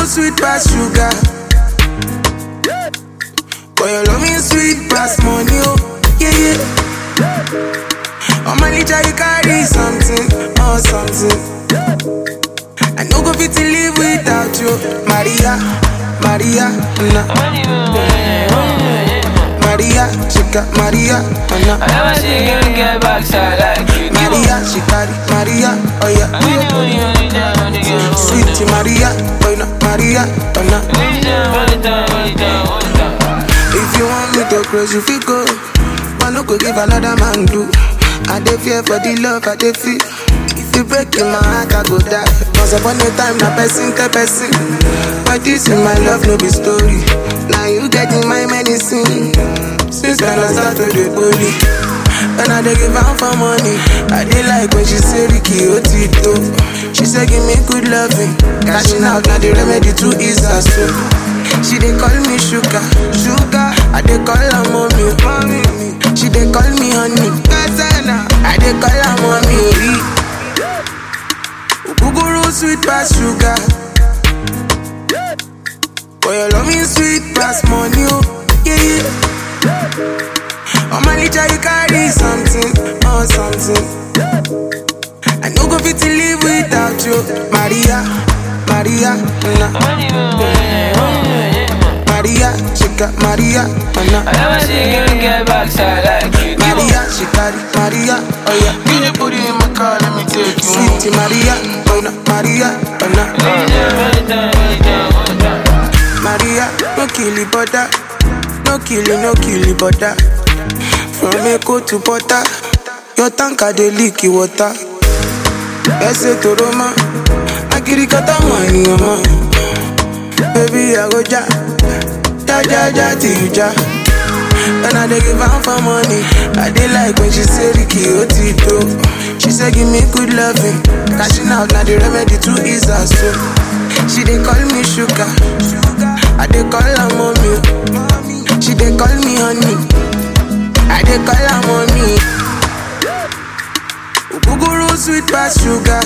sweet pass sugar. Boy, your love me sweet pass money, oh, yeah, yeah. On my litter, you carry something, oh, something. I no go fit to live without you, Maria, Maria, na. Maria, she got Maria, oh, na. I never see you get backside like you do. Maria, she carry Maria, oh yeah. Only, only, only time, only time, Sweet Maria, boy, no, Maria, oh, na. only time, only time, only time, only time. If you want me to close, you feel go. But no go give another man do. I dey fear for the love I dey feel. If you break in my heart, I go die. Once upon a time, na person tell person. But this in my love, no be story. Now you get in my medicine. Since then I start to dey bully. When I dey give am for money, I dey like when she say Ricky Otito. She say give me good loving, cashing out na the remedy to ease her soul. She dey call me sugar, sugar. I dey call her mommy, mommy. She dey call me honey, Gazana. I dey call her mommy. Ogogoro sweet pass sugar. Boy, your love me sweet pass money, oh yeah yeah. On my litter you carry something, oh something. I no go fit to live without you, Maria, Maria, na. Only, only, only, Maria, she got Maria, oh na. I never see you get backside like you do. Maria, she carry Maria, oh yeah. Can you put it in my car? Let me take you home. Sweet Maria, oh na, Maria, oh na. Only time, only time, only time, only time. Maria, no kill it, butter. No kill it, no kill it, butter. From Echo to Butter, your tanker dey leak the water. Ese to Roma, agirikata money, mama. Baby, I go ja, ja ja ja till you ja. When I dey give am for money, I dey like when she say Ricky Otito. She say give me good loving, cashing out na the remedy to ease her soul. She dey call me sugar, I dey call her mommy. She dey call me honey, I dey call her mommy. Ogogoro sweet pass sugar,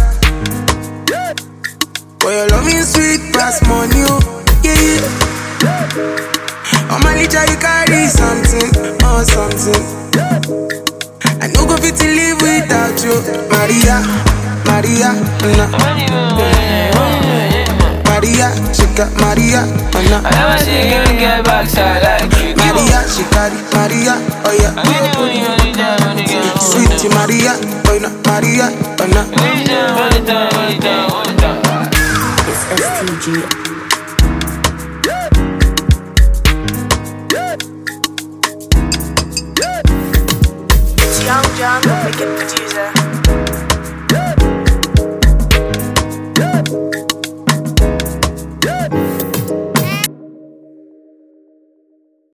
boy your love me sweet pass money, oh yeah yeah. On my litter you carry something, oh something. I no go fit to live without you, Maria, Maria, na. Only, only, only, Maria, she got Maria, oh na. I never see you get backside like you do. Maria, she carry Maria, oh yeah. Only, only, only time, only time, Sweet Maria, boy no, Maria, oh na. only time, only time, only time, only time. It's STG. It's Young John, the wicked producer.